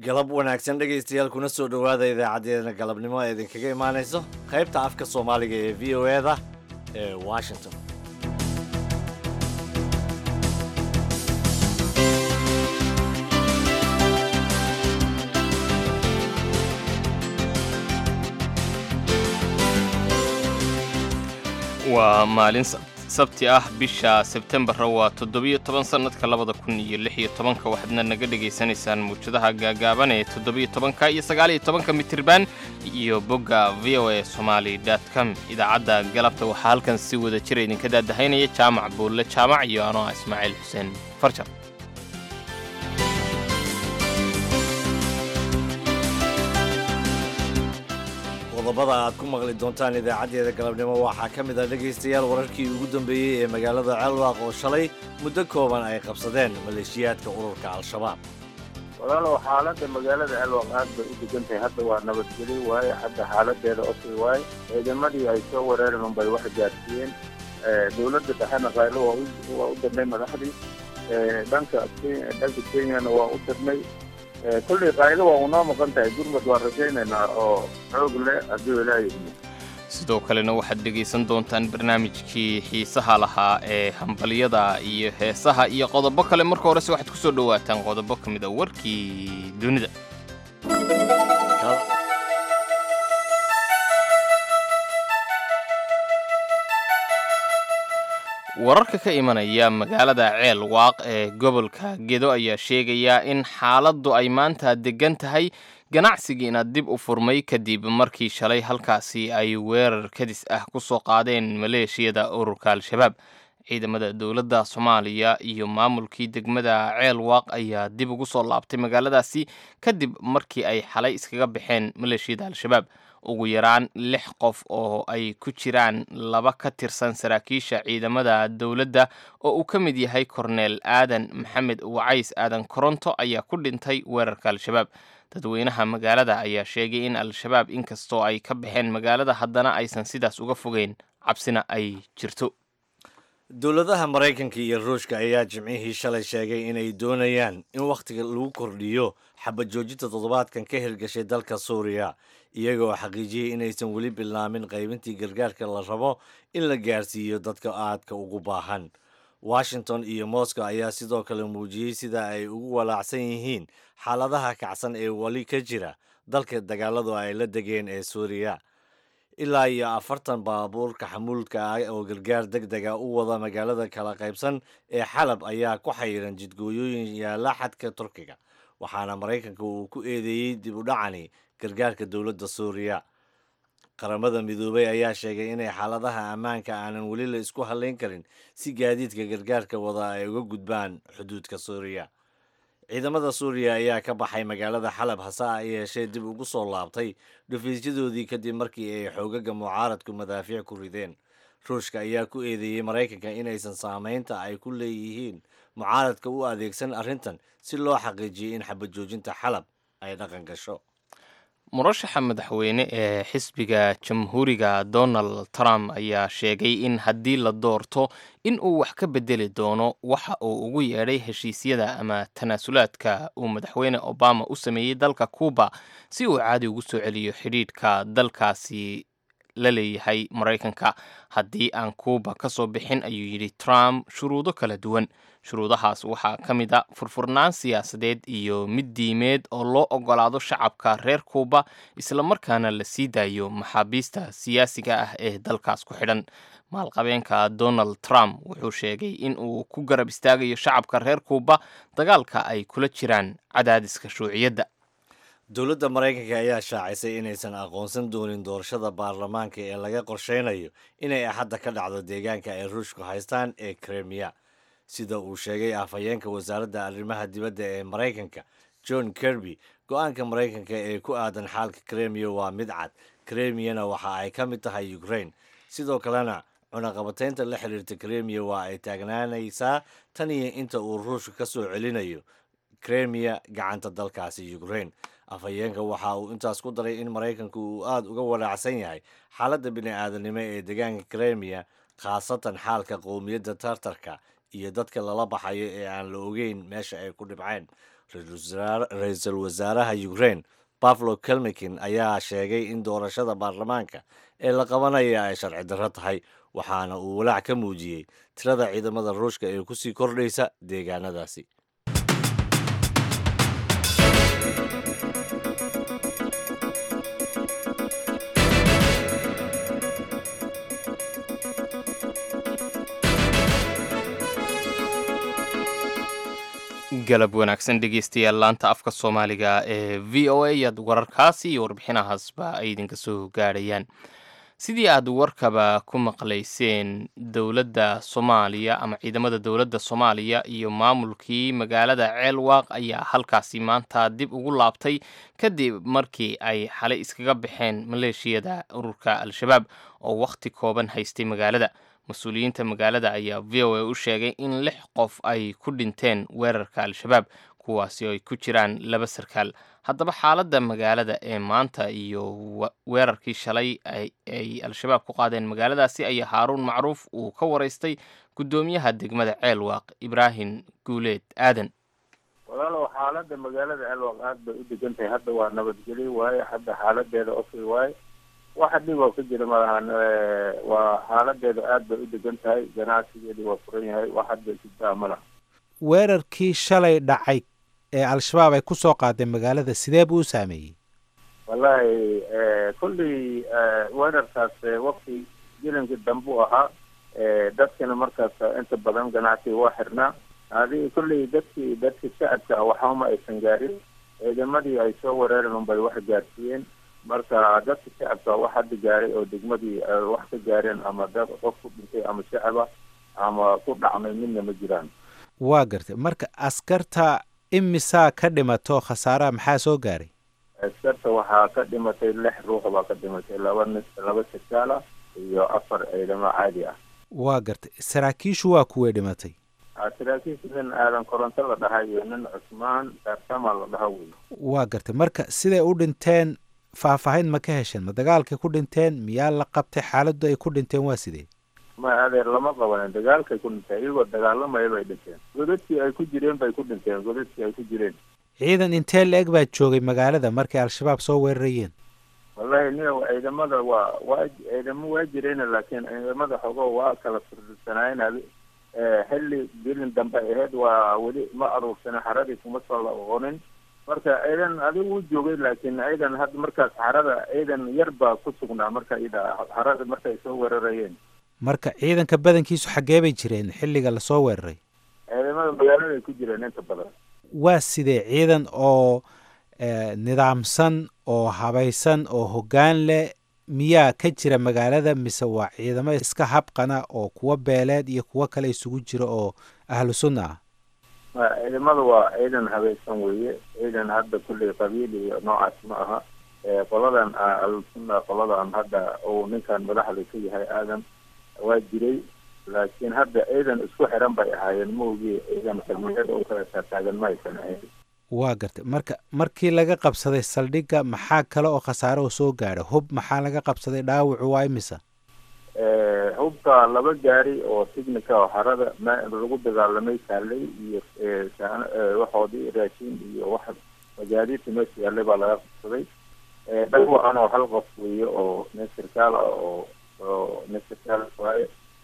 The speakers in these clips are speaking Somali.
galab wanaagsan dhegaystayaal kuna soo dhowaada idaacadeena galabnimo ee idinkaga imaanayso qaybta afka soomaaliga ee v o e da ee washington waa maalin sabti ah bisha sebtembarra waa toddobiyo toban sannadka labada kun iyo lix iyo tobanka waxaadna naga dhegaysanaysaan mawjadaha gaagaaban ee toddobiyo tobanka iyo sagaaliyo tobanka mitirban iyo bogga v o a somaali com idaacadda galabta waxaa halkan si wada jira idinka daadahaynaya jaamac buulle jaamac iyo anoo ah ismaaciil xuseen farjar qodobada aad ku maqli doontaan idaacaddeeda galabnimo waxaa ka mid ah dhegaystayaal wararkii ugu dambeeyey ee magaalada ceelwaaq oo shalay muddo kooban ay qabsadeen maleeshiyaadka ururka al-shabaab walaalow xaaladda magaalada ceelwaaq aad bay u degan tahay hadda waa nabadgeli waaye hadda xaaladeeda osay waaye ciidamadii ay soo wereereen unbay wax gaarsiiyeen dowladda dhexena qaylo waa u dirnay madaxdii dhanka dhanka kenyana waa u dirnay kullii qaaydo waa unoo maqan tahay gurmad waan rajaynaynaa oo xoog leh hadduu ilaahay sidoo kalena waxaad dhegaysan doontaan barnaamijkii xiisaha lahaa ee hambalyada iyo heesaha iyo qodobo kale marka horese waxaad ku soo dhowaataan qodobo ka mid a warkii dunida wararka ka imanaya magaalada ceel waaq ee gobolka gedo ayaa sheegaya in xaaladdu ay maanta deggan tahay ganacsigiina dib u furmay kadib markii shalay halkaasi ay weerar kadis ah ku soo qaadeen maleeshiyada ururka al-shabaab ciidamada dowladda soomaaliya iyo maamulkii degmada ceel waaq ayaa dib ugu soo laabtay magaaladaasi kadib markii ay xalay iskaga baxeen maleeshiyada al-shabaab ugu yaraan lix qof oo ay ku jiraan laba ka tirsan saraakiisha ciidamada dowladda oo uu ka mid yahay korneel aadan maxamed wacays aadan koronto ayaa ku dhintay weerarka al-shabaab dadweynaha magaalada ayaa sheegay in al-shabaab inkastoo ay ka baxeen magaalada haddana aysan sidaas uga fogeyn cabsina ay jirto dowladaha maraykanka iyo ruushka ayaa jimcihii shalay sheegay inay doonayaan in wakhtiga lagu kordhiyo xabad joojinta toddobaadkan ka hirgashay dalka suuriya iyagoo xaqiijiyey inaysan weli bilaabin qaybintii gargaarka la rabo in la gaarsiiyo dadka aadka ugu baahan washington iyo moscow ayaa sidoo kale muujiyey sida ay ugu walaacsan yihiin xaaladaha kacsan ee weli ka jira dalka dagaaladu ay la degeen ee suuriya ilaa iyo afartan baabuurka xamuulka ah oo gargaar deg dega u wada magaalada kala qaybsan ee xalab ayaa ku xayiran jidgooyooyin yaalla xadka turkiga waxaana maraykanka uu ku eedeeyey dib u dhacani gargaarka dowladda suuriya qaramada midoobay ayaa sheegay inay xaaladaha ammaanka aanan weli la isku halayn karin si gaadiidka gargaarka wada ay uga gudbaan xuduudka suuriya ciidamada suuriya ayaa ka baxay magaalada xalab hase a yeeshee dib ugu soo laabtay dhufiisyadoodii kadib markii ay xoogaga mucaaradku madaafiic ku rideen ruushka ayaa ku eedeeyey maraykanka inaysan saamaynta ay ku leeyihiin mucaaradka u adeegsan arrintan si loo xaqiijiyay in xabad joojinta xalab ay dhaqan gasho murashaxa madaxweyne ee xisbiga jamhuuriga donald trump ayaa sheegay in haddii la doorto in uu wax ka bedeli doono waxa uu ugu yeedhay heshiisyada ama tanaasulaadka uu madaxweyne obama u sameeyey dalka cuuba si uu caadi ugu soo celiyo xidhiidhka dalkaasi la leeyahay maraykanka haddii aan cuuba ka soo bixin ayuu yidhi trump shuruudo kala duwan shuruudahaas waxaa ka mid a furfurnaan siyaasadeed iyo mid diimeed oo loo ogolaado shacabka reer kuuba islamarkaana la sii daayo maxaabiista siyaasiga ah ee dalkaas ku xidhan maalqabeenka donald trump wuxuu sheegay in uu ku garab istaagayo shacabka reer kuuba dagaalka ay kula jiraan cadaadiska shuuciyadda dowladda maraykanka ayaa shaacisay inaysan aqoonsan doonin doorashada baarlamaanka ee laga qorsheynayo inay axadda ka dhacdo deegaanka ay ruushku haystaan ee kremiya sida uu sheegay afhayeenka wasaaradda arrimaha dibadda ee maraykanka john kirby go-aanka maraykanka ee ku aadan xaalka kremiya waa mid cad kremiyana waxa ay ka mid tahay ukraine sidoo kalena cunaqabataynta la xiriirta kremiya waa ay taagnaanaysaa tan iyo inta uu ruushka ka soo celinayo kremiya gacanta dalkaasi ukraine afhayeenka waxa uu intaas ku daray in maraykanku uu aada uga walaacsan yahay xaaladda bini aadanimo ee deegaanka kremiya khaasatan xaalka qowmiyadda tartarka iyo dadka lala baxayo ee aan la ogeyn meesha ay ku dhibceen ra-iisul wasaaraha ukraine baflo kelmikin ayaa sheegay in doorashada baarlamaanka ee la qabanaya ay sharci darro tahay waxaana uu walaac ka muujiyey tirada ciidamada ruushka ee kusii kordhaysa deegaanadaasi galab wanaagsan dhegeystayaal laanta afka soomaaliga ee v o a yaad wararkaasi iyo warbixinahaasba ay idinka soo gaadhayaan sidii aad warkaba ku maqlayseen dowladda soomaaliya ama ciidamada dowladda soomaaliya iyo maamulkii magaalada ceelwaaq ayaa halkaasi maanta dib ugu laabtay kadib markii ay xalay iskaga baxeen maleeshiyada ururka al-shabaab oo wakhti kooban haystay magaalada mas-uuliyiinta magaalada ayaa v o a u sheegay in lix qof ay ku dhinteen weerarka al-shabaab kuwaasi oo ay ku jiraan laba sarkaal haddaba xaaladda magaalada ee maanta iyo weerarkii shalay ay al-shabaab ku qaadeen magaaladaasi ayaa haaruun macruuf uu ka waraystay guddoomiyaha degmada ceelwaaq ibraahim guuleed aadan walaalow xaaladda magaalada ceelwaaq aad bay u degan tahay hadda waa nabadgelyo waaye hadda xaaladeeda okay waaye waxa dhib oo ka jira malahan waa xaaladeeda aad bay u degan tahay ganacsigeedu waa furan yahay wax hadda jirtaa malaha weerarkii shalay dhacay ee al-shabaab ay kusoo qaadeen magaalada sidee buu u saameeyey wallahi kulley weerarkaas wakti jilinkii dambe u ahaa dadkina markaas inta badan ganacsiga waa xirnaa adi kulley dadkii dadkii shacabka waxama aysan gaarin ciidamadii ay soo wereeren unbay wax gaarsiiyeen marka dadka shacabka wax hadda gaaray oo degmadii wax ka gaareen ama dad qof ku dhintay ama shacaba ama ku dhacmay midna ma jiraan waa gartay marka askarta imisaa ka dhimato khasaaraha maxaa soo gaaray askarta waxaa ka dhimatay lix ruux baa ka dhimatay laba nis laba sarkaala iyo afar ciidamo caadi ah waa gartay saraakiishu waa kuway dhimatay saraakiisha nin aadan koronto la dhaha iyo nin cusmaan daartama la dhaha wey waa gartay marka siday u dhinteen faahfaahin ma ka hesheen ma dagaalkay ku dhinteen miyaa la qabtay xaaladdu ay ku dhinteen waa sidee ma adeer lama qabanin dagaalkay ku dhinteen iyagoo dagaalamaya bay dhinteen godadkii ay ku jireen bay ku dhinteen godadkii ay ku jireen ciidan intee la-eg baa joogay magaalada markay al-shabaab soo weerarayeen wallahi nia ciidamada waa waa ciidamo waa jireen laakiin ciidamada xogo waa kala firdisanaayeen xilli gelin dambe ahayd waa weli ma aruursana xaradii kuma soo laoqonin marka ciidan adigu u joogay laakiin ciidan hadda markaas xarada ciidan yar baa ku sugnaa marka ida xarada markay soo weerarayeen marka ciidanka badankiisu xaggee bay jireen xilliga lasoo weeraray ciidamada magaalada ay ku jireen inta badan waa sidee ciidan oo nidaamsan oo habaysan oo hoggaan leh miyaa ka jira magaalada mise waa ciidamo iska habqana oo kuwa beeleed iyo kuwo kale isugu jira oo ahlu sunna ah ciidamada waa ciidan habaysan weeye ciidan hadda kulley qabiil iyo noocaas ma aha qoladan ahlusunna qoladan hadda uu ninkan madaxda ka yahay aadan waa jiray laakiin hadda ciidan isku xiran bay ahaayeen maogii ciidan kalmiyada u kala taataagan ma aysan ahayn waa gartay marka markii laga qabsaday saldhigga maxaa kale oo khasaare oo soo gaadha hub maxaa laga qabsaday dhaawacu waa imisa hubka laba gaari oo tignica oo xarada ma lagu dagaalamay saalay iyo waxoodii raashin iyo wax magaadiidka meesha yaallay baa laga qabsaday dhawacan oo hal qof weeye oo nin sarkaal ah oo oo nin sarkaal waaye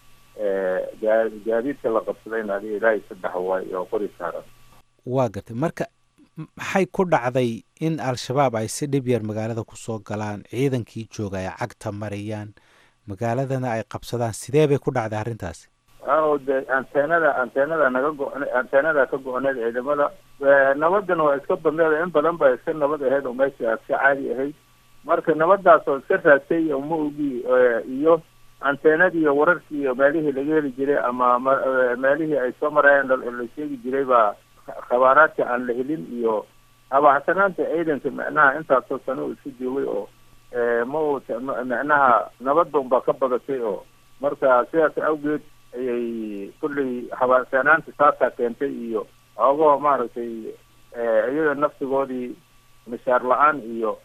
gaa gaadiidka la qabsadayna adiga ilaahay saddex waaye oo qori saaran waa gartay marka maxay ku dhacday in al-shabaab ay si dhib yar magaalada kusoo galaan ciidankii jooga ay cagta mariyaan magaaladana ay qabsadaan sidee bay ku dhacday arrintaasi o de anteenada anteenada naga go- anteenada ka go-oneed ciidamada nabadana waa iska badneed in badan ba iska nabad ahayd oo meesha iska caadi ahayd marka nabadaas oo iska raasay oo ma ogi iyo anteenadii iyo wararkii iyo meelihii laga heli jiray ama meelihii ay soo marayeen la sheegi jiray baa khabaaraadka aan la helin iyo habaacsanaanta ciidanka macnaha intaasoo sano uu iska joogay oo ma uu macnaha nabadda unbaa ka badatay oo marka sidaas awgeed ayay kulley habaacsanaanta taasaa keentay iyo oogoo maaragtay iyaga nafsigoodii mishaar la-aan iyo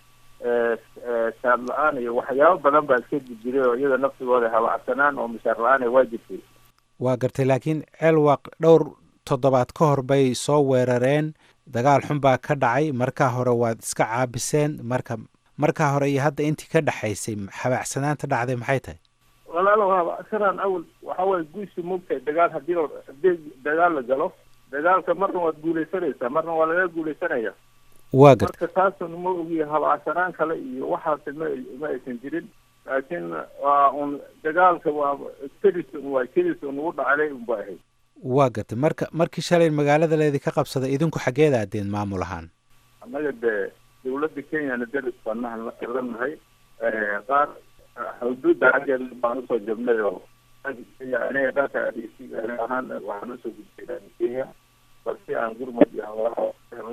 saad la-aan iyo waxyaabo badan baa iska jiray oo iyaga nafsigooda habacsanaan oo mishaar la-aan waa jirtay waa gartay laakiin ceelwaaq dhowr toddobaad ka hor bay soo weerareen dagaal xun baa ka dhacay markaa hore waad iska caabiseen marka markaa hore iyo hadda intii ka dhexaysay habaacsanaanta dhacday maxay tahay walaalo habacsanaan awal waxa waye guushi mugtahay dagaal hadii hadii dagaal la galo dagaalka marna waad guulaysanaysaa marna waa laga guulaysanaya waa gartay marka taasun ma ogiya habacsanaan kale iyo waxaasi ma ma aysan jirin laakiin waa un dagaalka waa kedis un waa kedis un ugu dhacday un ba ahayd waa gartay marka markii shalay magaalada leedi ka qabsaday idinku xaggeed aadeen maamul ahaan annaga dee dawladda kenyana deris baanahan la nahay qaar xuduudda xaggeeda baan usoo jabnay oo aniga dhanka adeysiga ani ahaan waxaan usoo gudbay kenya balsi aan gurmud iyo hawlaha helno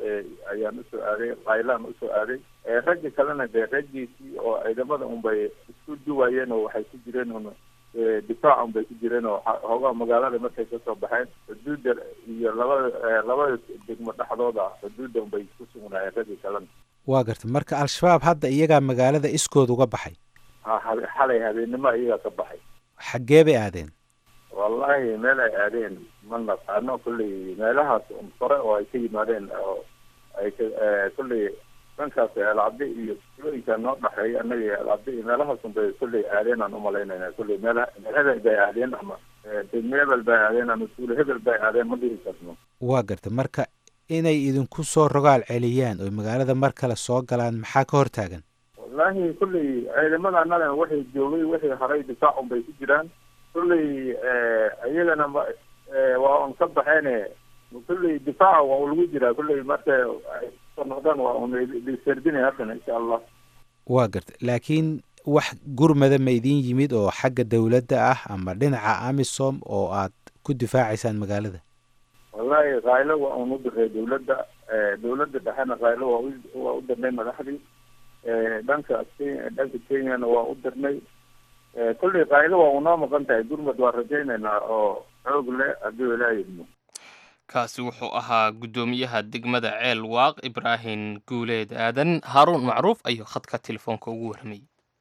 ayaan usoo aaday qaylaan usoo aaday ragga kalena dee raggiisii oo ciidamada unbay isku duwayeen oo waxay ku jireen un difaac un bay ku jireen oo hoogaa magaalada markay kasoo baxeen xuduudda iyo labada labada degmo dhexdooda xuduudda unbay ku sugnaayeen ragga kalena waa gartay marka al-shabaab hadda iyagaa magaalada iskood uga baxay ha habe xalay habeennimo iyagaa ka baxay xaggee bay aadeen wallahi meel ay aadeen ma naqaano kolley meelahaas un kore oo ay ka yimaadeen oo ay ka kolley dhankaas alcabdi iyo tulooyinka noo dhexeeya annaga iyo alcabdi iyo meelahaas un bay kolley aadeen aan umalaynayna kolley meelaha hebel bay aadeen ama degmo hebel bay aadeen ama tuulo hebel bay aadeen ma dhihi karno waa gartay marka inay idinku soo rogaal celiyaan oo magaalada mar kale soo galaan maxaa ka hortaagan wallahi kolley ciidamada annagana waxay joogay waxay haray difaac un bay ku jiraan kolley iyagana ma waa un ka baxeene kolley difaaca waa u lagu jiraa kolley marka ay soo noqdaan waa un lisardinay haddana insha allah waa gartay laakiin wax gurmada ma idin yimid oo xagga dawladda ah ama dhinaca amisom oo aad ku difaacaysaan magaalada wallahi khaylo waa un u diray dawladda dawladda dhexena khaylo waa u waa u dirnay madaxdii dhanka dhanka kenyana waa u dirnay kolley khaylo waa unoo maqan tahay gurmud waa rajaynaynaa oo xoog leh haddii ilaaha idmo kaasi wuxuu ahaa guddoomiyaha degmada ceel waaq ibraahim guuleed aadan haaruun macruuf ayuu khadka telefoonka ugu warramayay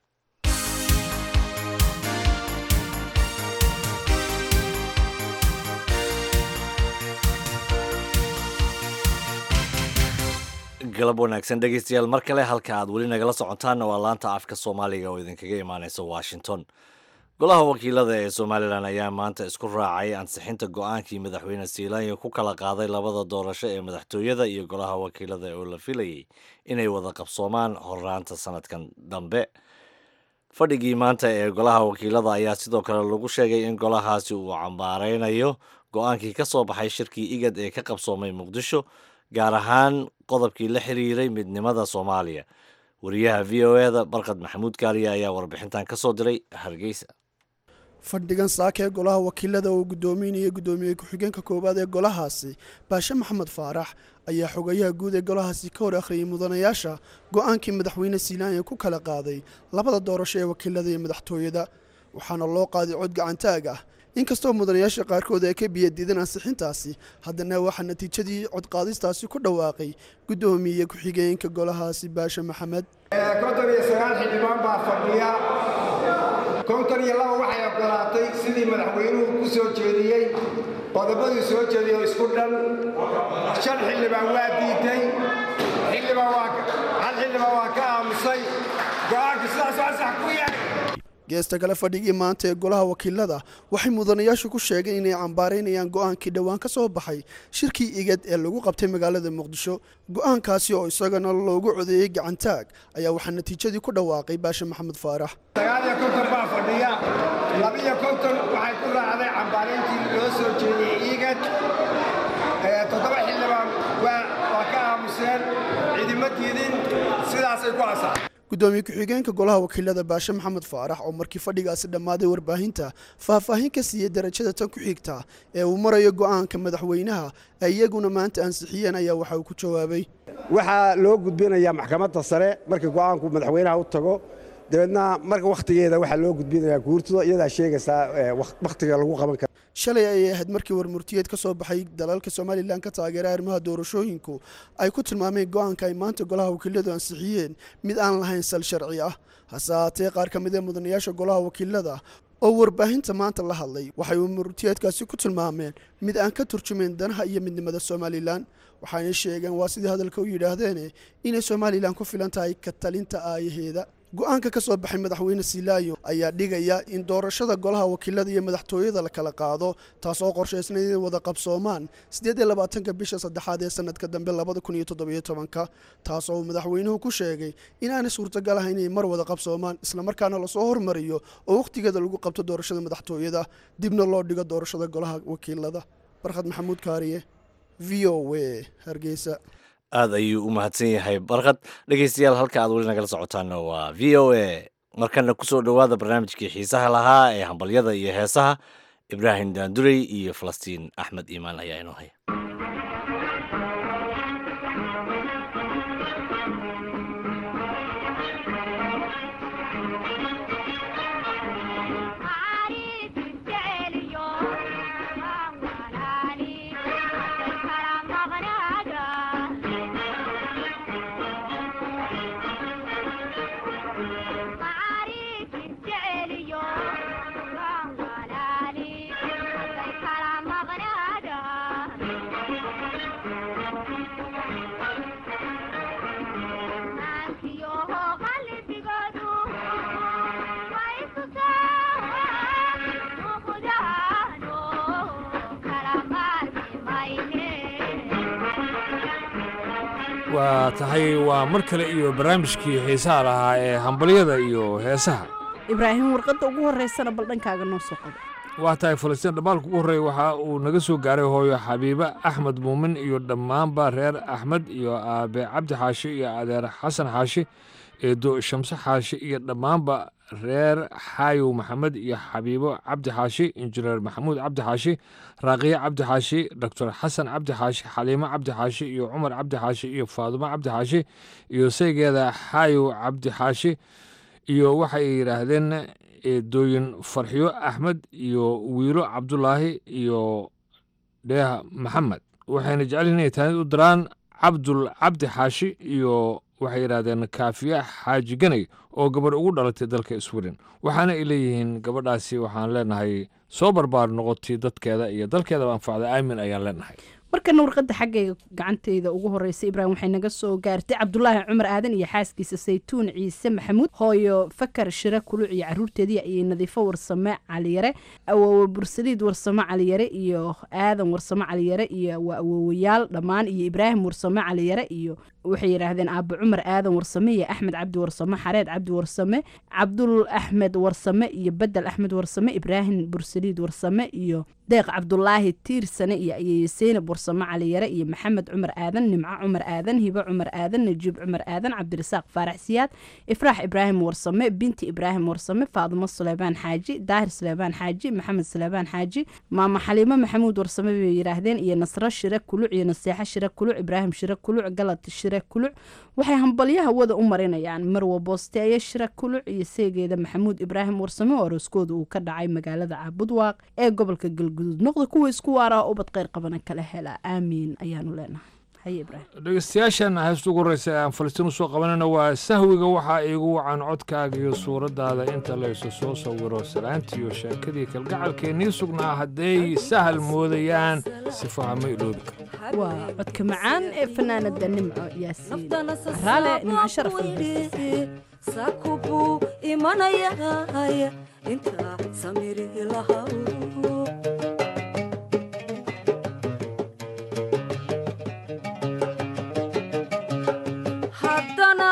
galab wanaagsan dhegeystayaal mar kale halka aad weli nagala socotaanna waa laanta afka soomaaliga oo idinkaga imaaneysa washington golaha wakiilada ee somalilan ayaa maanta isku raacay ansixinta go-aankii madaxweyne siilaanya ku kala qaaday labada doorasho ee madaxtooyada iyo golaha wakiilada oo la filayay inay wada qabsoomaan horraanta sanadkan dambe fadhigii maanta ee golaha wakiilada ayaa sidoo kale lagu sheegay in golahaasi uu cambaareynayo go-aankii ka soo baxay shirkii igad ee ka qabsoomay muqdisho gaar ahaan qodobkii la xiriiray midnimada soomaaliya wariyaha v o eda barkad maxamuud kaaliya ayaa warbixintan ka soo diray hargeysa fadhigan saaka ee golaha wakiilada oo guddoominaya guddoomiye ku-xigeenka koowaad ee golahaasi baashe maxamed faarax ayaa xogayaha guud ee golahaasi ka hor akhriyay mudanayaasha go-aankii madaxweyne siilaanya ku kala qaaday labada doorasho ee wakiilada iyo madaxtooyada waxaana loo qaaday cod gacantaag ah inkastoo mudanayaasha qaarkood ay ka biyadiideen ansixintaasi haddana waxaa natiijadii codqaadistaasi ku dhawaaqay guddoomiye ku-xigeenka golahaasi baashe maxamed konton iyo sagaal xildhibaan baa fadhiya konton iyo laba waxay ogolaatay sidii madaxweynuhu ku soo jeediyey qodobadii soo jeediyey oo isku dhan shan xildhibaan waa diiday hal xildhibaan waa ka aamusay go-aanka sidaas waa sax ku yahay geesta kale fadhigii maanta ee golaha wakiilada waxay mudanayaashu ku sheegeen inay cambaaraynayaan go-aankii dhowaan ka soo baxay shirkii igad ee lagu qabtay magaalada muqdisho go-aankaasi oo isagana loogu codeeyey gacantaag ayaa waxaa natiijadii ku dhawaaqay baashe maxamed faarax sagaal iyo konton baa fadhiya labiyo konton waxay ku raacday cambaarayntii loo soo jeediyey igad toddoba xildhibaan waa ka aamuseen ciidimo diidin sidaasay ku asaxay guddoomiye ku-xigeenka golaha wakiilada baashe maxamed faarax oo markii fadhigaasi dhammaaday warbaahinta faahfaahin ka siiyey darajada tan ku xigta ee uu marayo go'aanka madaxweynaha ay iyaguna maanta ansixiyeen ayaa waxa uu ku jawaabay waxaa loo gudbinayaa maxkamadda sare marka go'aanku madaxweynaha u tago dabeedna marka wakhtigeeda waxaa loo gudbinayaa guurtooda iyadaa sheegaysaa wakhtiga lagu qaban karo shalay ayay ahayd markii warmurtiyeed ka soo baxay dalalka somalilan ka taageera arrimaha doorashooyinku ay ku tilmaameen go'aanka ay maanta golaha wakiiladu ansixiyeen mid aan lahayn sal sharci ah hase haatee qaar ka mid ee mudanayaasha golaha wakiilada oo warbaahinta maanta la hadlay waxay murtiyeedkaasi ku tilmaameen mid aan ka turjumayn danaha iyo midnimada somalilan waxayna sheegeen waa sidii hadalka u yidhaahdeene inay somalilan ku filan tahay ka talinta aayaheeda go-aanka ka soo baxay madaxweyne silaayo ayaa dhigaya in doorashada golaha wakiilada iyo madaxtooyada la kala qaado taas oo qorshaysnayd inay wada qabsoomaan siddeed iyo labaatanka bisha saddexaad ee sanadka dambe labada kun iyo toddobiyo tobanka taas oo uu madaxweynuhu ku sheegay inaanay suurtagal ahayn inay mar wada qabsoomaan islamarkaana lasoo hormariyo oo wakhtigeeda lagu qabto doorashada madaxtooyada dibna loo dhigo doorashada golaha wakiilada barkhad maxamuud kaariye v o w hargeysa aada ayuu u mahadsan yahay barkad dhegeystayaal halka aad weli nagala socotaana waa v o a markana kusoo dhowaada barnaamijkii xiisaha lahaa ee hambalyada iyo heesaha ibraahim daandurey iyo falastiin axmed iimaan ayaa inoo haya waa tahay waa mar kale iyo barnaamijkii xiisaha lahaa ee hambalyada iyo heesaha ibraahim warqadda ugu horreysana bal dhankaaga noo soo qodo waa tahay falastiin dhammaalka ugu horreeya waxa uu naga soo gaaray hooyo xabiibe axmed muumin iyo dhammaanba reer axmed iyo aabe cabdi xaashi iyo adeer xasan xaashi eedo shamse xaashi iyo dhammaanba reer xaayow maxamed iyo xabiibo cabdi xaashi injineer maxamuud cabdi xaashi raaqiye cabdi xaashi doctor xasan cabdi xaashi xaliimo cabdi xaashi iyo cumar cabdi xaashi iyo faadumo cabdi xaashi iyo saygeeda xaayow cabdi xaashi iyo waxay yidhaahdeen eedooyin farxiyo axmed iyo wiilo cabdulaahi iyo dheeha maxamed waxayna jecelyihin inay taanid u diraan cabdul cabdi xaashi iyo waxay yidhahdeen kaafiya xaaji ganay oo gabadh ugu dhalatay dalka sweden waxaana ay leeyihiin gabadhaasi waxaan leenahay soo barbaar noqotay dadkeeda iyo dalkeedaba anfacda aamin ayaan leenahay markana warqadda xaggayga gacanteyda ugu horeysa ibraahim waxay naga soo gaartay cabdulaahi cumar aadan iyo xaaskiisa saytuun ciise maxamuud hooyo fakar shire kuluc iyo caruurteedii iyo nadiifo warsame caliyare awoowe bursaliid warsame caliyare iyo aadan warsame caliyare iyo waa awoowayaal dhammaan iyo ibraahim warsame caliyare iyo waxay yidhaahdeen aabo cumar aadan warsame iyo axmed cabdi warsame xareed cabdi warsame cabdul axmed warsame iyo bedel axmed warsame ibraahim bursaliid warsame iyo deeq cabdulaahi tiirsane iyo ayeeye seynab warsame caliyare iyo maxamed cumar aadan nimco cumar aadan hibo cumar aadan najiib cumar aadan cabdirasaaq faarax siyaad ifraax ibraahim warsame binti ibraahim warsame faadimo suleybaan xaaji daahir suleybaan xaaji maxamed suleybaan xaaji maama xaliimo maxamuud warsame bay yidhaahdeen iyo nasro shire kuluc iyo naseexo shire kuluc ibraahim shire kuluc galad shire kuluc waxay hambalyaha wada u marinayaan marwa boosteeye shire kuluc iyo seegeeda maxamuud ibraahim warsame oo arooskooda uu ka dhacay magaalada caabudwaaq ee gobolka galguduud noqda kuwa isku waaraa ubad kheyr qabana kala hela aamiin ayaanu leenahay haye ibraahim dhegeystayaashan heesta ugu horreysa ee aan falastiin usoo qabanayna waa sahwiga waxaa iigu wacan codkaaga iyo suuraddaada inta laysu soo sawiro salaantiiyo sheekadii kalgacalkeennii sugnaa hadday sahal moodayaan sifaha ma iloobi karo waa codka macaan ee fanaanada nimco yaasiin raale nimco sharaf sakubuu imanayay inta samiri lahaw haddana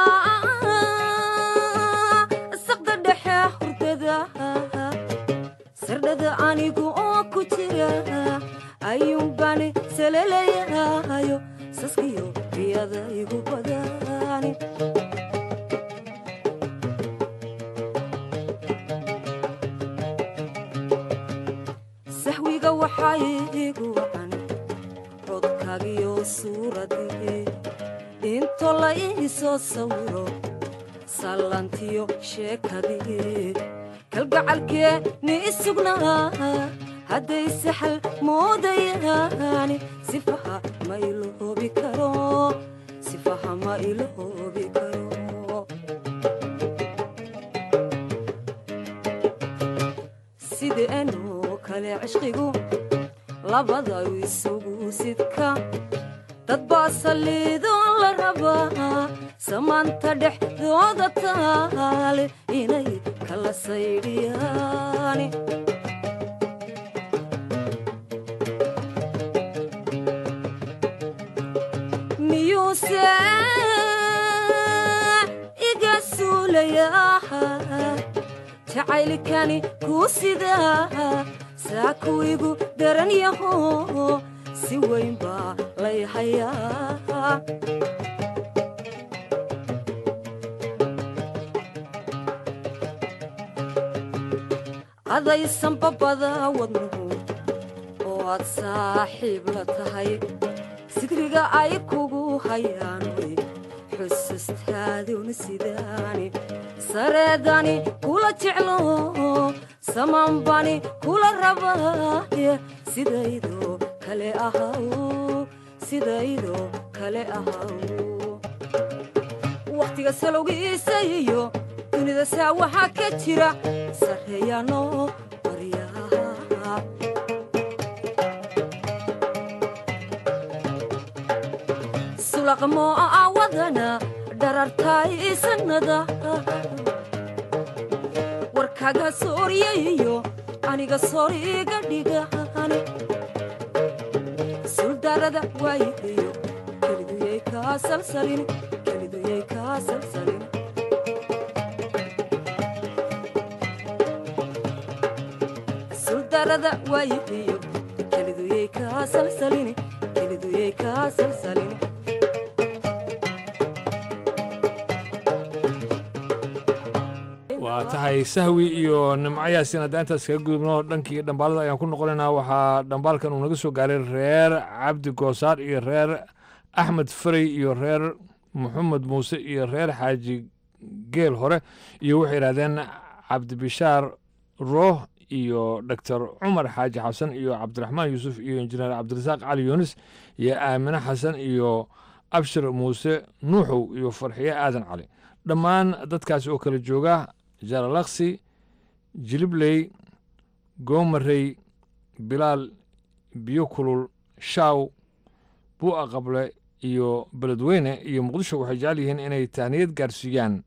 saqda dhexe hurdada sardhada anigu oo ku jira ayuunbani salelayayo saskiyo riyada igu badani sahwiga waxaa iigu wacan codkaagiyo suuradii into la ii soo sawiro sallantiyo sheekadii kalgacalkee ni isugnaa hadday saxal moodayaani sifaha ma iloobi karo sifaha ma iloobi karo labada isugu sidka dad baa saliidoon la rabaa samaanta dhexdooda taale inay kala saydhiyaan miyuuse iga suulayaa jacaylkani kuu sidaa saa kuwigu daran yaho si weyn baa lay hayaa adaysan babada wadnuhu oo aad saaxiib la tahay sidriga ay kugu hayaan way xusustaaduna sidaani sareedani kula jeclo samaanbani kula rabaaye sidaydoo kale ahaw sidaydoo kale ahaw wakhtiga salowgiisa iyo dunida saa waxaa ka jira sarreeyaanoo baryaha sulaqmoo awadana dharartaay sanada warkaga sooryayo aniga sooriga dhigani suldarada waayihiyo keliduyay kaa salsalin keliduyay kaa salsalin suldarada waayihiyo keliduyay kaa salsalin keliduyay kaa salsalin waa tahay sahwi iyo nimcayaasiin haddaan intaas kaga gudubno dhankii dhambaalada ayaan ku noqonaynaa waxaa dhambaalkan uu naga soo gaaray reer cabdi goosaar iyo reer axmed farey iyo reer maxamed muuse iyo reer xaaji geel hore iyo waxay yidhahdeen cabdibishaar rooh iyo doctor cumar xaaji xasan iyo cabdiraxmaan yuusuf iyo injineer cabdirasaaq cali yuunis iyo aamine xasan iyo abshir muuse nuuxow iyo farxiye aadan cali dhammaan dadkaasi oo kala jooga jaralaksi jilibley goomarey bilaal biyo kulul shaaw buu'a qable iyo beledweyne iyo muqdisho waxay jecel yihiin inay tahniyad gaarsiiyaan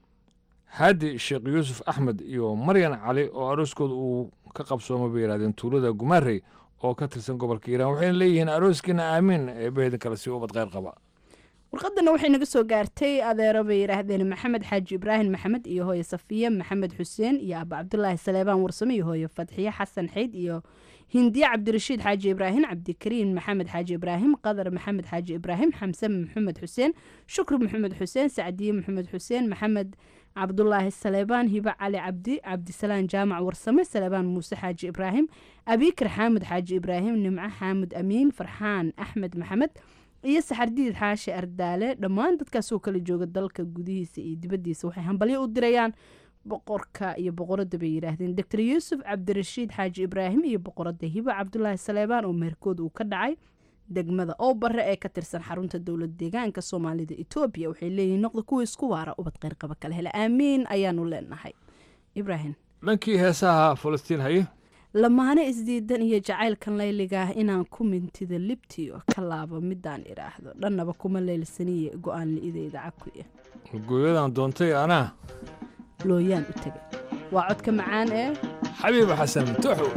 haadi sheekh yuusuf axmed iyo maryan cali oo arooskooda uu ka qabsooma bay yidhahdeen tuulada gumaarey oo ka tirsan gobolka iiraan waxayna leeyihiin arooskiina aamiin eebbaheedin kale si ubad kheyr qaba warqadana waxay naga soo gaartay adeero bay yidhaahdeen maxamed xaaji ibraahim maxamed iyo hooye safiye maxamed xuseen iyo aaba cabdulaahi saleebaan warsame iyo hooye fadxiye xasan xeyd iyo hindiye cabdirashiid xaaji ibraahim cabdikariin maxamed xaaji ibraahim qadar maxamed xaaji ibraahim xamse maxamed xuseen shukri maxamed xuseen sacdiye maxamed xuseen maxamed cabdulaahi saleebaan hibe cali cabdi cabdisalaan jaamac warsame saleebaan muuse xaaji ibraahim abiikar xaamud xaaji ibraahim nimco xaamud amiin farxaan axmed maxamed iyo saxardiid xaashi ardaale dhammaan dadkaasoo kala jooga dalka gudihiisa iyo dibaddiisa waxay hambalyo u dirayaan boqorka iyo boqoradda bay yidhaahdeen doctor yuusuf cabdirashiid xaaji ibraahim iyo boqoradda hibe cabdulaahi saleebaan oo meherkood uu ka dhacay degmada oo bare ee ka tirsan xarunta dowlad deegaanka soomaalida etoobiya waxay leeyihiin noqda kuwa isku waara ubad qeyrqaba kala hele aamiin ayaanu leenahay ibraahim dhankii heesaha falastiin haye lamaane isdiidan iyo jacaylkan layligaah inaan ku mintida libtiyo ka laabo midaan idhaahdo dhannaba kuma leylsaniye go-aan li'ideyda cakuya gooyadan doontay anaa looyaan u tegay waa codka macaan ee xabiib xasan tuxu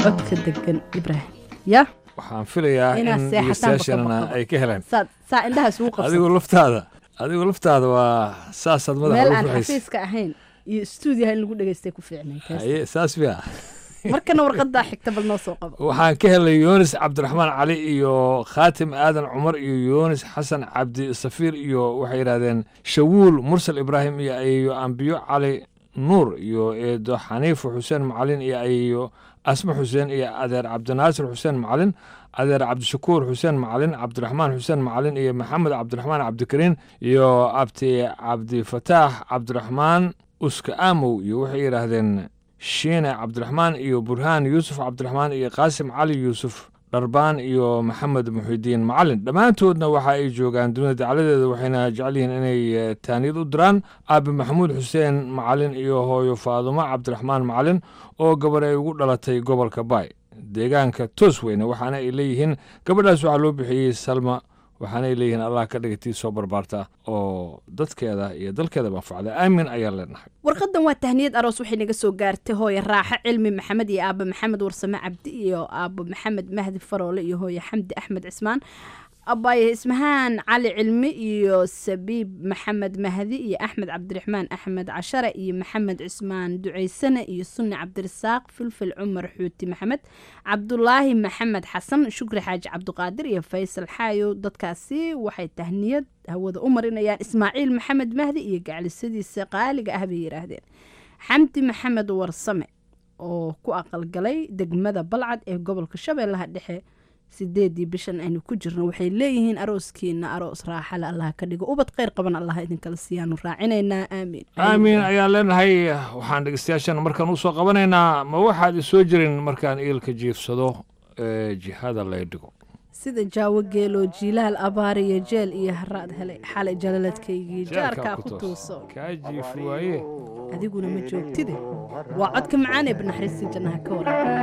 codka degan ibraahim ya waxaan filayaa Inaad in seexataan dhegeystayaashana baka ay ka heleen saa saa indhahaas ugu adigu qabsan laftaada adigu laftaada waa saasaad meel madaxa aan ugu ruxaysa xafiiska ahayn iyo stuudiyaha in lagu dhegeystay ku fiicnay taas haye saas miya markana warqadaa xigta bal noo soo qabo waxaan ka helay yunis cabdiraxmaan cali iyo khaatim aadan cumar iyo yunis xasan cabdi safiir iyo waxay yidhahdeen shawuul mursal ibraahim iyo ayeeyo ambiyo cali nuur iyo eedo xaniifo xuseen macalin iyo ayeeyo asma xuseen iyo adeer cabdinaasir xuseen macalin adeer cabdishakuur xuseen macalin cabdiraxmaan xuseen macalin iyo maxamed cabdiraxmaan cabdikariin iyo abti cabdifataax cabdiraxmaan uska aamow iyo waxay yidhaahdeen shiine cabdiraxmaan iyo burhaan yuusuf cabdiraxmaan iyo qaasim cali yuusuf dharbaan iyo maxamed muxidiin macalin dhammaantoodna waxa ay joogaan dunida dacladeeda waxayna jecel yihiin inay eh, taaniyad u diraan aabi maxamuud xuseen macalin iyo hooyo faadumo cabdiraxmaan macalin oo gabar ay ugu dhalatay gobolka baay deegaanka toosweyne waxaana ay leeyihiin gabadhaas waxaa loo bixiyey salma waxaana ay leeyihiin allah ka dhigatii soo barbaarta oo dadkeeda iyo dalkeeda manfacda aamin ayaan leenahay warqadan waa tahniyad aroos waxay naga soo gaartay hooye raaxo cilmi maxamed iyo aaba maxamed warsame cabdi iyo aabo maxamed mahdi faroole iyo hooye xamdi axmed cismaan abaaye ismahaan cali cilmi iyo sabiib maxamed mahdi iyo axmed cabdiraxmaan axmed cashare iyo maxamed cismaan ducaysane iyo sunni cabdirasaaq filfil cumar xuuti maxamed cabdulaahi maxamed xasan shukri xaaji cabdiqaadir iyo faysal xaayo dadkaasi waxay tahniyad hawada u marinayaan ismaaciil maxamed mahdi iyo gaclisadiisa qaaliga ah bay yidhaahdeen xamdi maxamed warsame oo ku aqalgalay degmada balcad ee gobolka shabeellaha dhexe sideedii bishan aynu ku jirno waxay leeyihiin arooskiina aroos raaxale allah ka dhigo ubad kheyr qaban allah idinkala siiyaanu raacinaynaa aamiin aamiin ayaan leenahay waxaan dhegeystayaashan markaan usoo qabanaynaa ma waxaad isoo jirin markaan iilka jiifsado ee jihada lay dhigo sida jaawo geelo jiilaal abaar iyo jeel iyo haraad helay xalay jalaladkaygii jaarkaa ku tuuso kaa jiifi waaye adiguna ma joogtide waa codka macaan ee banaxariistii jannaha ka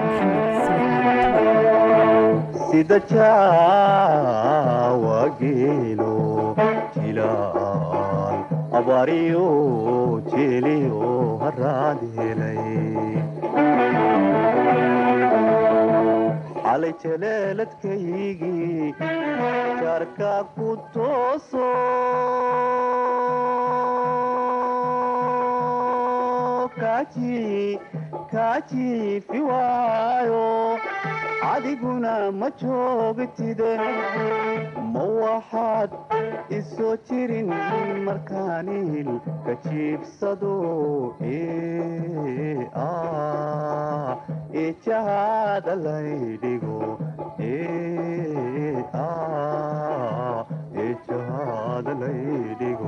waraqaa sida jaawa geelo jilaal abaariyo jeeliyo haraad helay xalay jaleeladkaygii jaarkaa ku tooso kaaji kaajiifi waayo adiguna ma joogtide ma waxaad isoo jirin markaanil ka jiibsado ee ah ee jahada laydhigo ee ah ee jahada laydhigo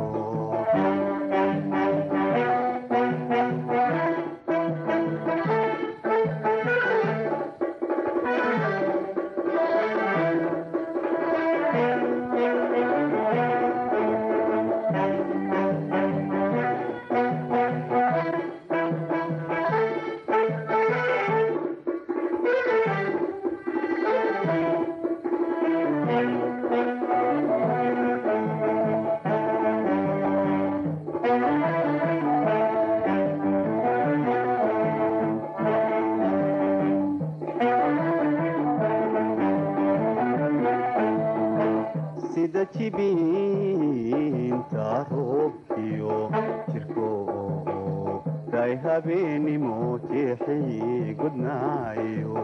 sida jibiinta roobkiyo jirko day habeenimo jeexii gudnaayo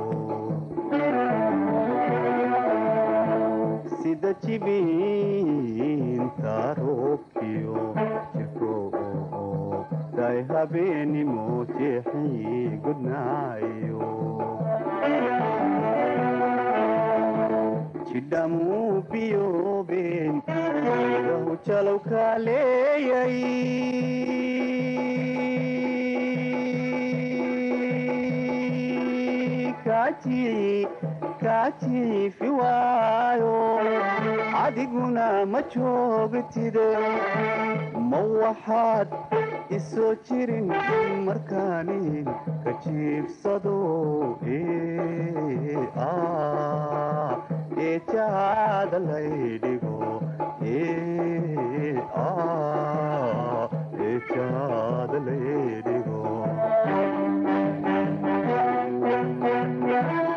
sida jibiinta roobkiyo jirko day habeenimo jeexii gudnaayo jidhamuu biyoobeen rahu jalow kaaleeyay kaaji kaajiifi waayo adiguna ma joogtide ma waxaad isoo jirin markaani ka jiibsado ee ah ee jahada laydhigo ee ah ee jahada laydhigo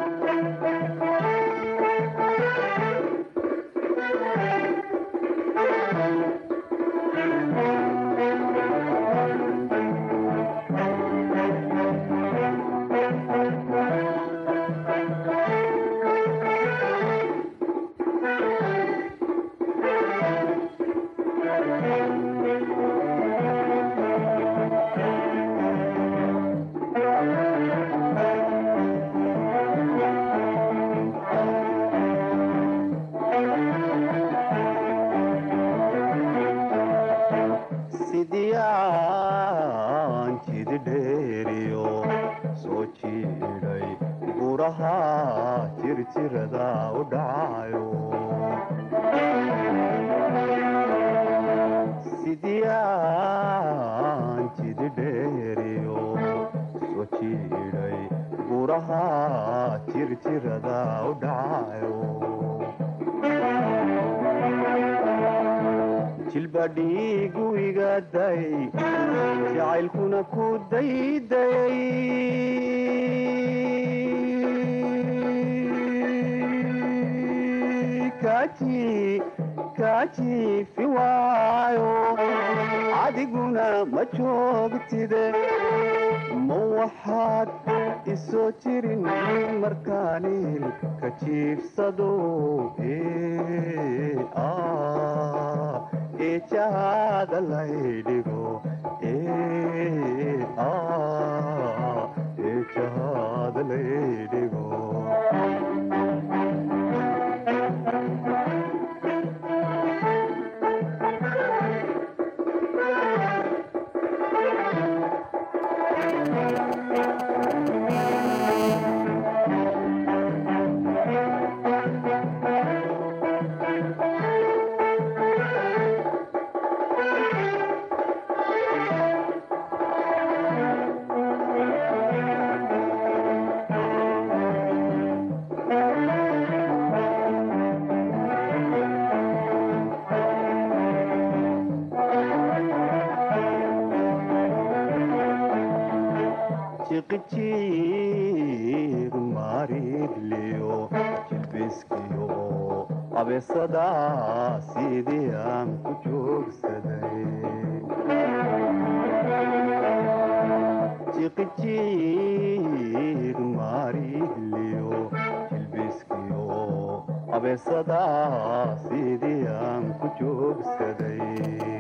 jirjirada u dhacayo sidiyaan jidi dheeriyo soo jiidhay buraha jirjirada u dhacayo jilba dhiigu igaday jacaylkuna ku dayday kaji kajiifi waayo adiguna ma joogtide ma waxaad isoo jirin markaanil ka jiifsado eejahaada laydhigo eejahaada laydhigo jiqijiir maridliyo jilbiskiyo abeesada sidii aan ku joogsaday jiqijiir maridliyo jilbiskiyo abeesada sidii aan ku joogsaday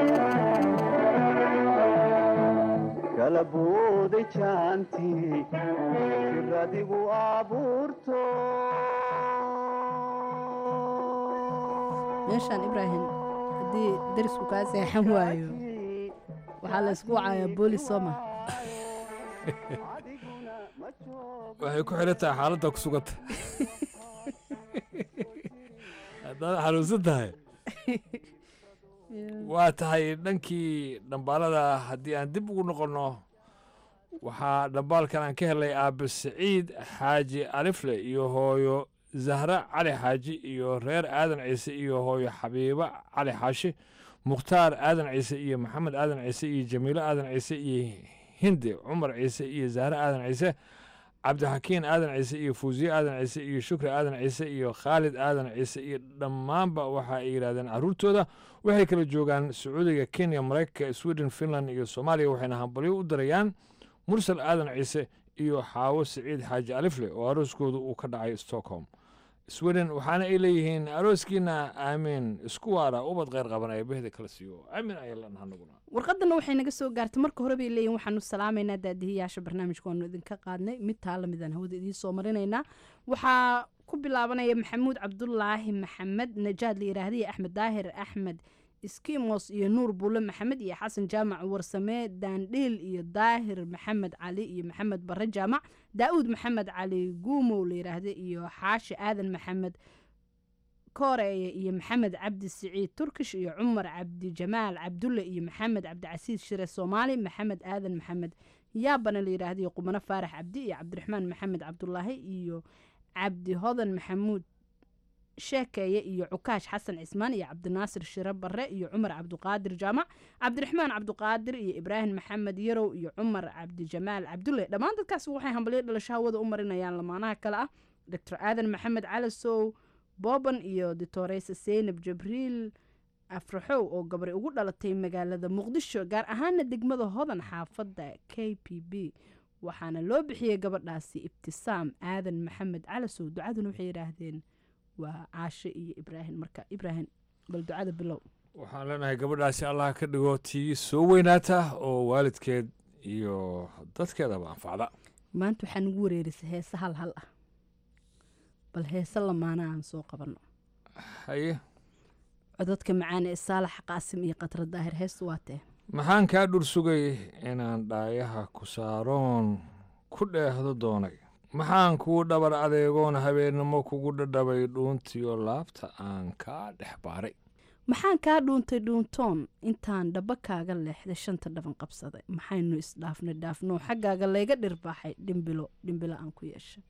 kala booday jaantii sir adigu abuurto meeshaan ibraahim haddii darisku kaa seexan waayo waxaa la ysku wacayaa boolis sooma waxay ku xiran tahay xaaladda ku suganta haddaad xanuunsan tahay waa tahay dhankii dhambaalada haddii aan dib ugu noqonno waxaa dhambaalkan aan ka helay aabe siciid xaaji alifle iyo hooyo zahra cali xaaji iyo reer aadan ciise iyo hooyo xabiibo cali xaashi mukhtaar aadan ciise iyo maxamed aadan ciise iyo jamiilo aadan ciise iyo hindi cumar ciise iyo zahre aadan ciise cabdixakiin aadan ciise iyo fuusiye aadan ciise iyo shukri aadan ciise iyo khaalid aadan ciise iyo dhammaanba waxa ay yidhahdeen carruurtooda waxay kala joogaan sacuudiga kenya maraykanka sweden finland iyo soomaaliya waxayna hambalyo u dirayaan mursal aadan ciise iyo xaawo siciid xaaji alifle oo arooskooda uu ka dhacay stockholm sweden waxaana ay leeyihiin arooskiina aamiin isku waara ubad kheyr qaban ee behda kala siiyo aamin ayaa lanaha naguna warqadana waxay naga soo gaartay marka hore bay leeyihin waxaanu salaamaynaa daadihiyaasha barnaamijka waanu idinka qaadnay mid taa lamidaan hawada idiin soo marinaynaa waxaa ku bilaabanaya maxamuud cabdulaahi maxamed najaad la yidhaahday axmed daahir axmed skimos iyo nuur buule maxamed iyo xasan jaamac warsame daandhiil iyo daahir maxamed cali iyo maxamed bare jaamac daa'uud maxamed cali guumow la yidhaahda iyo xaashi aadan maxamed kooreeye iyo maxamed cabdi siciid turkish iyo cumar cabdi jamaal cabdulle iyo maxamed cabdicasiis shire soomaali maxamed aadan maxamed yaabana la yidhaahda iyo qumano faarax cabdi iyo cabdiraxmaan maxamed cabdulaahi iyo cabdi hodan maxamuud sheekeeye iyo cukaash xasan cismaan iyo cabdinaasir shire barre iyo cumar cabduqaadir jaamac cabdiraxmaan cabduqaadir iyo ibraahim maxamed yarow iyo cumar cabdijamaal cabdulle dhammaan dadkaasi waxay hambalyo dhalasho hawada u marinayaan lamaanaha kale ah doctor aadan maxamed calasow booban iyo ditoreysa seynab jabriil afraxow oo gabri ugu dhalatay magaalada muqdisho gaar ahaana degmada hodan xaafadda k p b waxaana loo bixiyey gabadhaasi ibtisaam aadan maxamed calasow ducaduna waxay yidhaahdeen waa caashe iyo ibraahim marka ibraahim bal ducada bilow waxaan leenahay gabadhaasi allah ka dhigo tii soo weynaata oo waalidkeed iyo dadkeedaba anfacda maanta waxaa nagu wareerisay heese hal hal ah bal heese lamaana aan soo qabanno haye codadka macaan ee saalax qaasim iyo khatra daahir heestu waa tee maxaan kaa dhur sugay inaan dhaayaha ku saaroon ku dheehdo doonay maxaan kuu dhabar adeegoon habeennimo kugu dhadhabay dhuuntiyo laabta aan kaa dhex baaray maxaan kaa dhuuntay dhuuntoon intaan dhaba kaaga leexday shanta dhaban qabsaday maxaynu isdhaafnay dhaafnoo xaggaaga layga dhirbaaxay dhimbilo dhimbilo aan ku yeeshay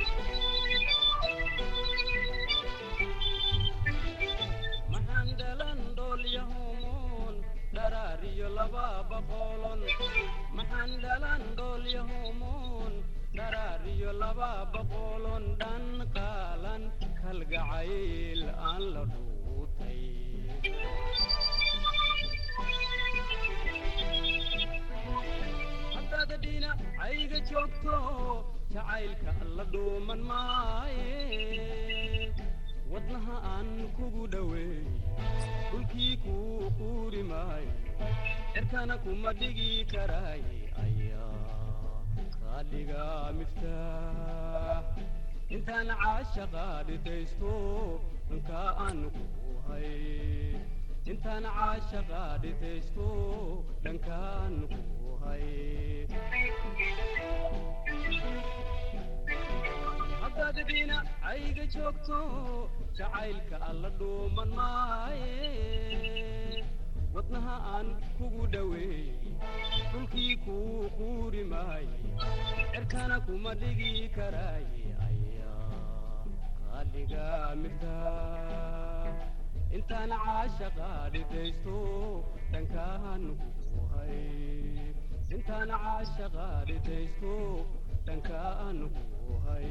Mandala laba boqolon maxaan dhalan dhoolyahomoon dharaariyo laba boqolon dhan qaalan kalgacayl aan la dhuutay haddaad dhinacayga joogto jacaylka la dhuuman maaye wadnaha aan kugu dhoweey dhulkii kuu quuri maayo cirkana kuma dhigi karaaye ayaa raadhiga miftaax intaan caashaqa dhitaysto dhankaa aan ku hay intaan caashaqa dhitaysto dhankaan ku hay haddaad dhinacayga joogto jacaylka alla dhuuman maaye wadnaha aan kugu dhoweey dhulkii kuu quuri maaye cirkana kuma dhigi karaaye ayaa qaadhiga miftaax intaan caashaqa dhitaysto dhankaan ku hay intaan caashaqa dhitaysto dhankaan ku hay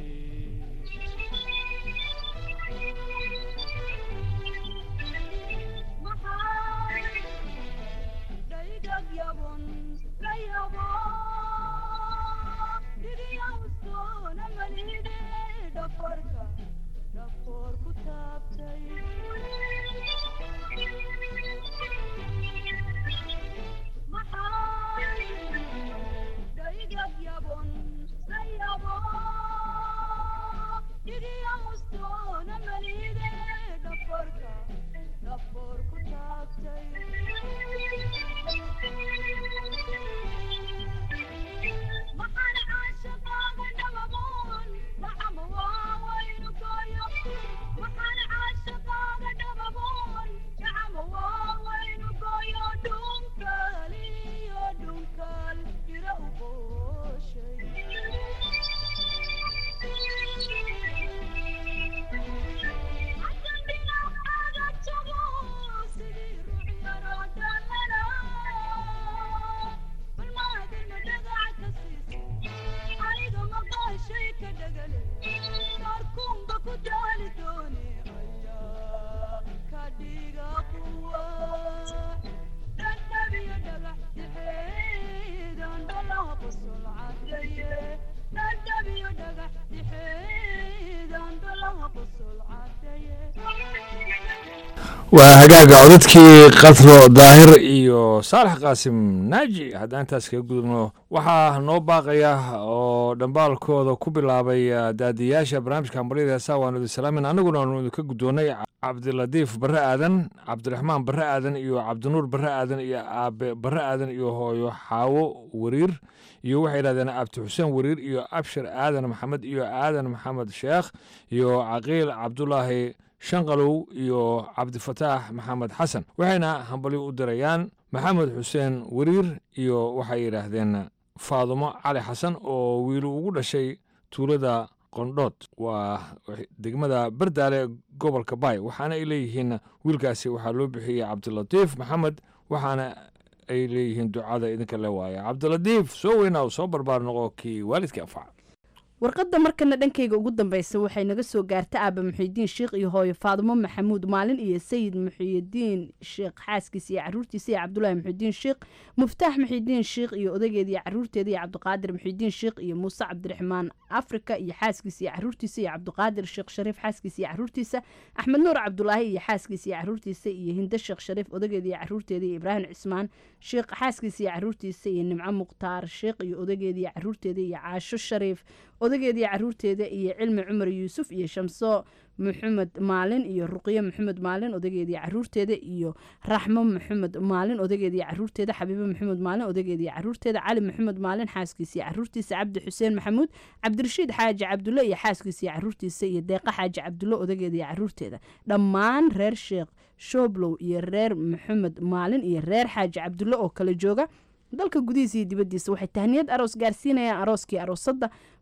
waa hagaaga codadkii katro daahir iyo saalax qaasim naaji haddaan intaas kaga gudubno waxaa noo baaqaya oo dhambaalkooda ku bilaabay daadiyaasha barnaamijka hambaryada heesaa waanu idin salaamin annaguna waanu idinka guddoonnay cabdilatiif barre aadan cabdiraxmaan barre aadan iyo cabdinuur barre aadan iyo aabe barre aadan iyo hooyo xaawo wariir iyo waxay yidhahdeen abdi xuseen wariir iyo abshir aadan maxamed iyo aadan maxamed sheekh iyo caqiil cabdulaahi shanqalow iyo cabdifataax maxamed xasan waxayna hambalyo u dirayaan maxamed xuseen wariir iyo waxay yidhaahdeen faadumo cali xasan oo wiilu ugu dhashay tuulada qondhood waa degmada bardaale gobolka baay waxaana ay leeyihiin wiilkaasi waxaa loo bixiyey cabdilatiif maxamed waxaana ay leeyihiin ducada idinka le waaya cabdilatiif soo weynaa soo barbaar noqo kii waalidkii anfaca warqadda markana dhankayga ugu dambeysa waxay naga soo gaarta aaba muxiidiin sheekh iyo hooyo faadumo maxamuud maalin iyo sayid muxiidiin sheekh xaaskiisa iyo caruurtiisa iyo cabdulaahi muxiidiin sheekh muftaax muxiidiin sheekh iyo odageeda iyo caruurteeda iyo cabdiqaadir muxiidiin sheekh iyo muuse cabdiraxmaan afrika iyo xaaskiisa iyo caruurtiisa iyo cabdiqaadir sheekh shariif xaaskiisa iyo caruurtiisa axmed nuur cabdulaahi iyo xaaskiisa iyo caruurtiisa iyo hindo sheekh shariif odageeda iyo caruurteeda iyo ibraahim cismaan sheekh xaaskiisa iyo caruurtiisa iyo nimco mukhtaar sheekh iyo odageeda iyo caruurteeda iyo caasho shariif odageeda iyo caruurteeda iyo cilmi cumar yuusuf iyo shamso maxamed maalin iyo ruqyo maxamed maalin odageeda iyo caruurteeda iyo raxmo maxamed maalin odageeda iyo caruurteeda xabiibo maxamed maalin odageeda iyo caruurteeda cali maxamed maalin xaaskiisa iyo caruurtiisa cabdi xuseen maxamuud cabdirashiid xaaji cabdulle iyo xaaskiisa iyo caruurtiisa iyo deeqa xaaji cabdulle odageeda iyo caruurteeda dhammaan reer sheekh shooblow iyo reer maxamed maalin iyo reer xaaji cabdulle oo kala jooga dalka gudihiisa iyo dibaddiisa waxay tahniyad aroos gaarsiinayaan arooskii aroosadda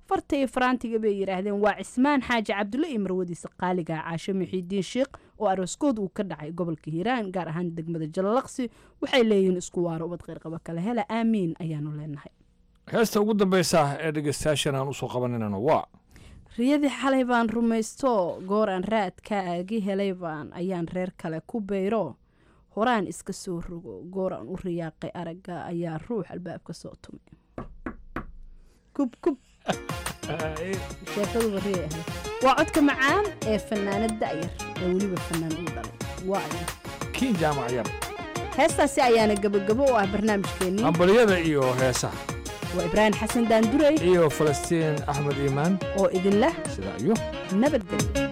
farta iyo faraantiga bay yidhaahdeen waa cismaan xaaji cabdulle iyo marwadiisa qaaliga caasho muxiidiin sheikh oo arooskood uu ka dhacay gobolka hiiraan gaar ahaan degmada jalalaqsi waxay leeyihiin isku waaro ubad qayrqaba kale hela aamiin ayaanu leenahay heesta ugu dambaysa ee dhegeystayaashan aan usoo qabaninana waa riyadii xalay baan rumaysto goor aan raadka agi helay baan ayaan reer kale ku bayro horaan iska soo rogo goor aan u riyaaqay aragga ayaa ruux albaabka soo tumay kub kub sheekaduba riyay ahayd waa codka macaan ee fanaanad da'yar ee weliba fanaan uu dhalay waa aya kiin jaamac yar heestaasi ayaana gabagabo u ah barnaamijkeennii hambalyada iyo heesaha waa ibraahim xasan daandurey iyo falastiin axmed iimaan oo idin leh sidaa iyo nabadgelyo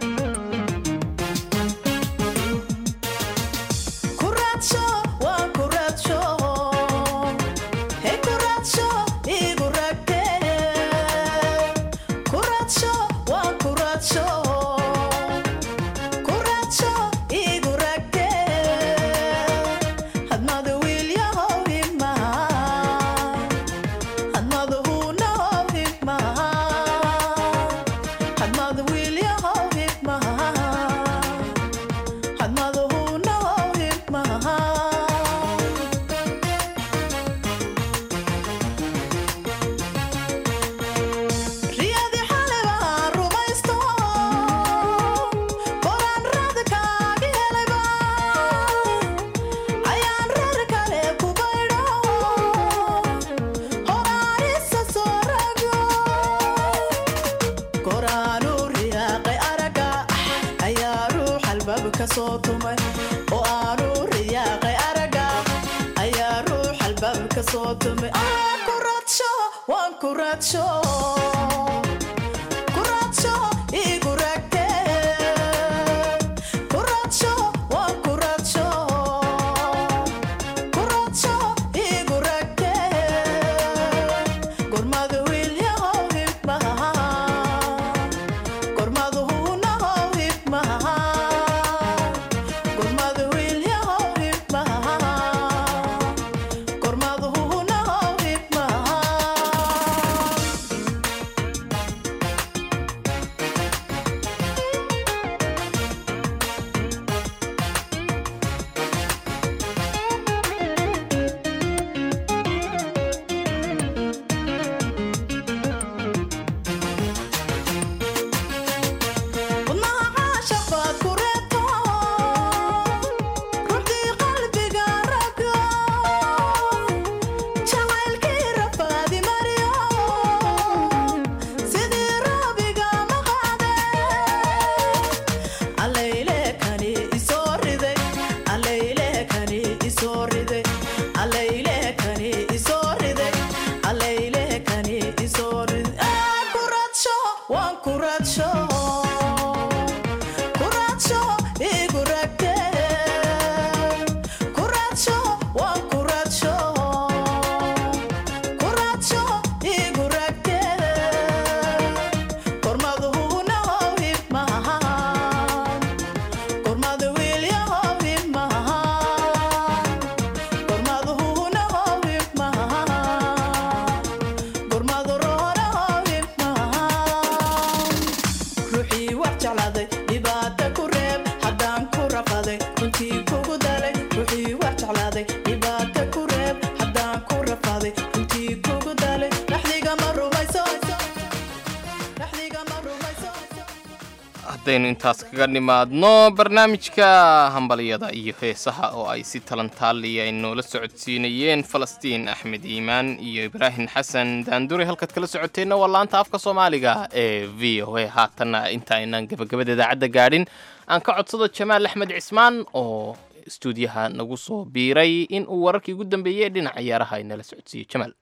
haddaynu intaas kaga nimaadno barnaamijka hambalyada iyo heesaha oo ay si talantaaliya ay noola socodsiinayeen falastiin axmed iimaan iyo ibraahim xasan daandure halkaad kala socoteenna waa laanta afka soomaaliga ee v o a haatanna inta aynaan gabagabada idaacadda gaadhin aan ka codsado jamaal axmed cismaan oo istuudiyaha nagu soo biiray in uu wararkii ugu dambeeyey ee dhinaca ciyaaraha ay nala socodsiiyo jamaal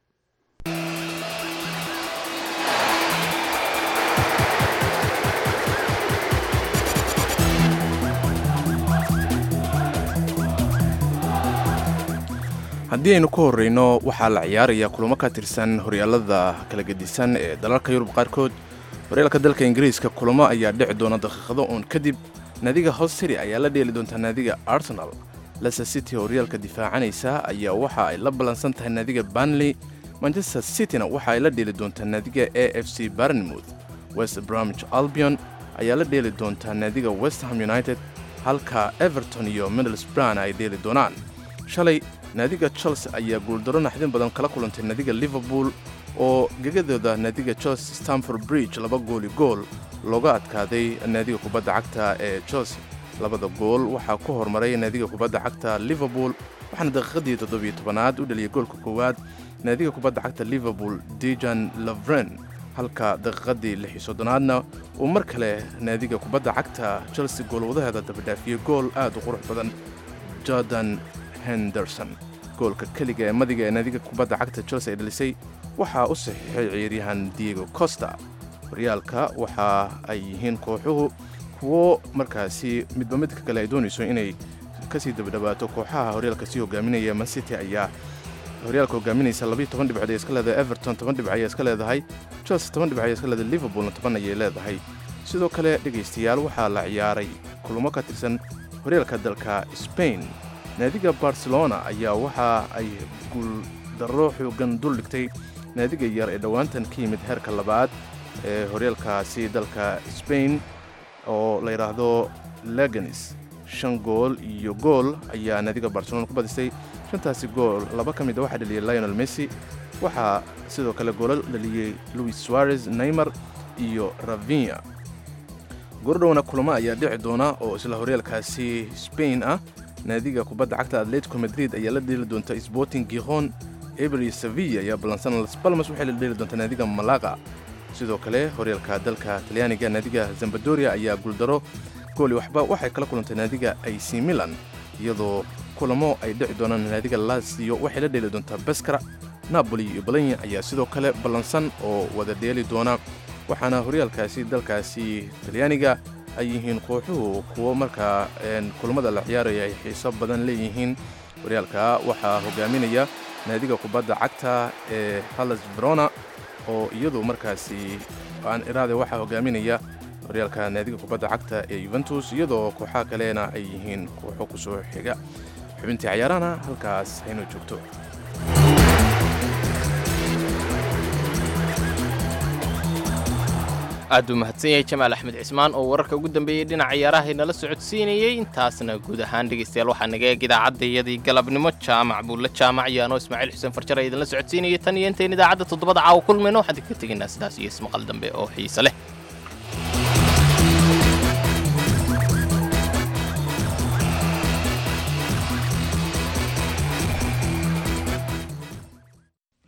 haddii aynu ka horreyno waxaa la ciyaaraya kulamo ka tirsan horyaalada kala gedisan ee dalalka yurub qaarkood horyaalka dalka ingiriiska kulamo ayaa dhici doona daqiiqado uun kadib naadiga hosteri ayaa la dheeli doontaa naadiga arsenal leicester city oo horyaalka difaacanaysa ayaa waxa ay la ballansan tahay naadiga banley manchester cityna waxa ay la dheeli doontaa naadiga a f c barnmouth west bromwich albion ayaa la dheeli doontaa naadiga west ham united halka everton iyo middlesbrough ay dheeli doonaan shalay naadiga chelsea ayaa guuldaro naxdin badan kala kulantay naadiga liverpool oo gegadooda naadiga chelsea stamford bridge laba gooli gool looga adkaaday naadiga kubadda cagta ee chelsea labada gool waxaa ku hormaray naadiga kubadda cagta liverpool waxaana daqiiqadii toddobiyo tobanaad u dhaliyay goolka koowaad naadiga kubadda cagta liverpool dejan lavren halka daqiiqadii lix iyo soddonaadna uu mar kale naadiga kubadda cagta chelsea goolwadaheeda dabadhaafiyey gool aad u qurux badan jordan henderson goolka keliga ee madiga ee naadiga kubadda cagta chelsea ay dhalisay waxaa u saxiixay ciyaaryahan diego costa horyaalka waxa ay yihiin kooxuhu kuwo markaasi midba midka kale ay doonayso inay kasii dabadhawaato kooxaha horyaalka sii hogaaminaya mancity ayaa horyaalka hogaaminaysa labayo toban dhibcood ay iska leedahay everton toban dhibc ayay iska leedahay chelsea toban dhibc ayay iska leedahay liverpoolna toban ayay leedahay sidoo kale dhegaystayaal waxaa la ciyaaray kulamo ka tirsan horyaalka dalka spain naadiga barcelona ayaa waxa ay guuldarro xoogan dul dhigtay naadiga yar ee dhowaantan ka yimid heerka labaad ee horyaalkaasi dalka spain oo la yidhaahdo leganis shan gool iyo gool ayaa naadiga barcelona ku badisay shantaasi gool laba ka mid a waxaa dhaliyey lionel messi waxaa sidoo kale goolal dhaliyey louis suarez neymar iyo ravinya goordhowna kulamo ayaa dhici doona oo isla horyaalkaasi spain ah naadiga kubadda cagta atletico madrid ayaa la dheeli doonta sporting giron eber iyo sevilla ayaa ballansan las balmas waxay la dheeli doontaa naadiga malaga sidoo kale horyaalka dalka talyaaniga naadiga zambadoria ayaa guuldaro gooli waxba waxay kala kulantay naadiga ac milan iyadoo kulamo ay dhici doonaan naadiga lazio waxay la dheeli doontaa beskara napoli iyo bolonya ayaa sidoo kale ballansan oo wada dheeli doona waxaana horyaalkaasi dalkaasi talyaaniga ay yihiin kooxuhu kuwo markaa kulamada la ciyaaraya ay xiiso badan leeyihiin horyaalka waxaa hogaaminaya naadiga kubadda cagta ee halles verona oo iyadu markaasi aan iraade waxaa hogaaminaya horyaalka naadiga kubadda cagta ee yuventus iyadoo kooxaha kalena ay yihiin kooxo ku soo xiga xubintii cayaarahana halkaas haynoo joogto aad uu mahadsan yahay jamaal axmed cismaan oo wararka ugu dambeeyey dhinaca ciyaaraha inala socodsiinayey intaasna guud ahaan dhegaystayaal waxaa naga eeg idaacadayadii galabnimo jaamac buulle jaamac yaano ismaaciil xuseen farjar idinla socodsiinayay tan iyo intayn idaacadda toddobada caawa kulmayno waxaan idinka tegaynaa sidaas iyo ismaqal dambe oo xiise leh